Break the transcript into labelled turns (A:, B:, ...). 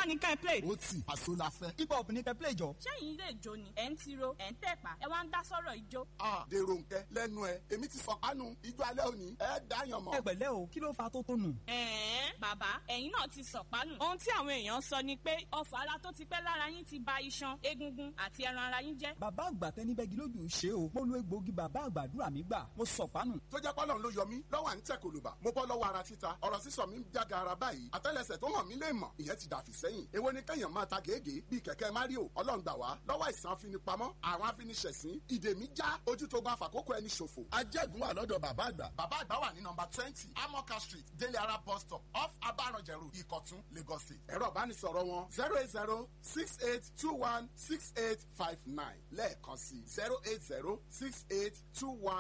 A: ṣá ni ká ẹ play.
B: ó tì àṣọ la fẹ́.
C: hip hop ní kẹ́ play jọ.
D: ṣẹ́yìn ilé ìjó ni ẹ̀ ń tiro ẹ̀ ń tẹ̀pá ẹ wá ń dá sọ́rọ̀ ìjó.
B: a dèrò nkẹ lẹ́nu ẹ èmi ti sọkánu ijó alẹ́ òní ẹ dáyàn mọ́.
C: ẹ pẹ̀lẹ́ o kí ló fa tó tó nù.
D: ẹ̀ẹ́n bàbá ẹ̀yin náà ti sọ̀pánù. ohun tí àwọn èèyàn sọ ni pé ọfà ara tó ti pẹ́ lára yín ti ba iṣan egungun àti ẹran ara yín jẹ́.
C: bàbá àgbà tẹni bẹ́gi lójú ṣe o mo lo egbòogi bàbá àgbàdúrà mi gbà mo sọ̀pánù.
B: tó jẹ́ pọ́lọ́n ló yọ mí lọ́wọ́ à ń tẹ̀ kòlùbà mo bọ́ lọ́wọ́ ara títa ọ̀rọ̀ sísọ mi ń jága ara báyìí àtẹ́lẹsẹ̀ tó hàn mí lè mọ̀ ìyẹn ti dàfí sẹ́yìn èwo ni kẹ́yàn máa ta gègé bíi kẹ̀kẹ́ mario ọlọ́run gbà wá lọ́wọ́ àìsàn afinipamọ́ àwọn afiniṣẹ̀sín ìdè mi já ojú tó gba àfàkókò ẹni ṣòfò. ajẹ́gun wà lọ́dọ̀ bàbá àgbà. bàbá àgbà wà ní nọmba twenty amoka street délé ara bus stop off abaranjẹrù ìkọ̀tún lagos state. ẹ̀rọ ìbánisọ̀rọ̀ wọn zero eight zero six eight two one six eight five nine lẹ́ẹ̀kan sí zero eight zero six eight two one.